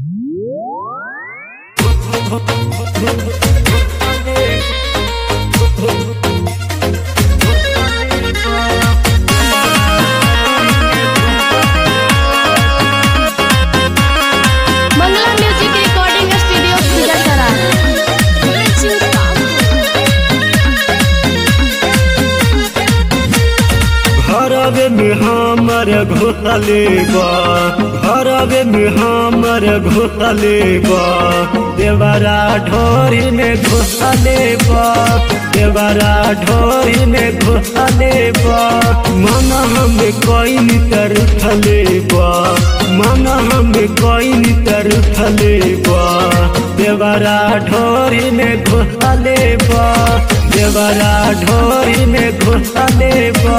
मंगला music recording studio सुजासरा घरवे में हमर घोसले बा घरवे में हमर घोसले बा देवरा ढोरी में घोसले बा देवरा ढोरी में घोसले बा मन हम कोई तर उठले बा मन हम कोई तर उठले बा देवरा ढोरी में घोसले बा देवरा ढोरी में घोसले बा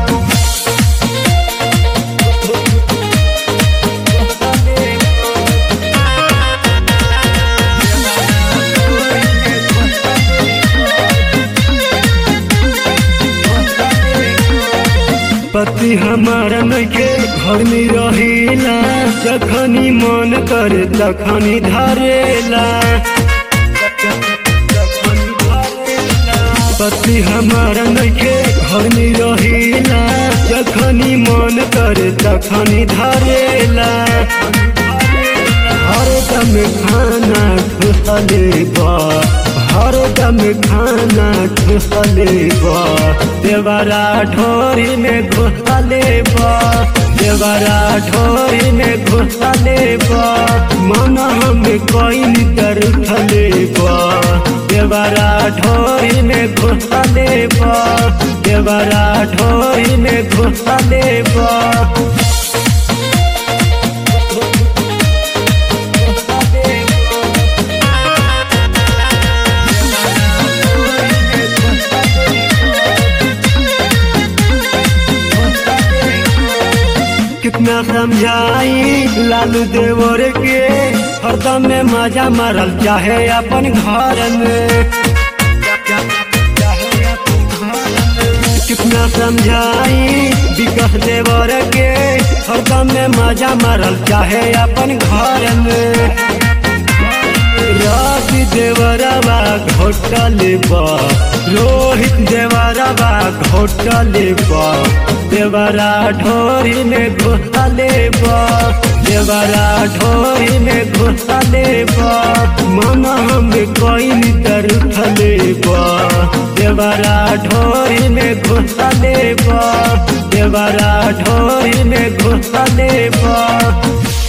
पति हमारा नइखे घर में रहेला जखनी मन करे तखनी धरेला पति हमारा नइखे घर में रहेला जखनी मन करे तखनी धरेला हर दम खाना ठुसले बा हर दम खाना ठुसले बा देवरा ढोरी में घुसले बा देवरा ढोरी में घुसले बा मन हम कोई तर उठले बा देवरा ढोरी में घुसले बा देवरा ढोरी में घुसले बा कितना समझाई लालू देवर के हरदम में मजा मारल चाहे अपन घर में कितना समझाई विकास देवर के हरदम में मजा मारल चाहे अपन घर में रवि देवरवा घोटल बा रोहित देवरवा घोटल बा देवरा ढोरी में घुसले बा देवरा ढोरी में घुसले बा मन हम कोई तर उठले बा देवरा ढोरी में घुसले बा देवरा ढोरी में घुसले बा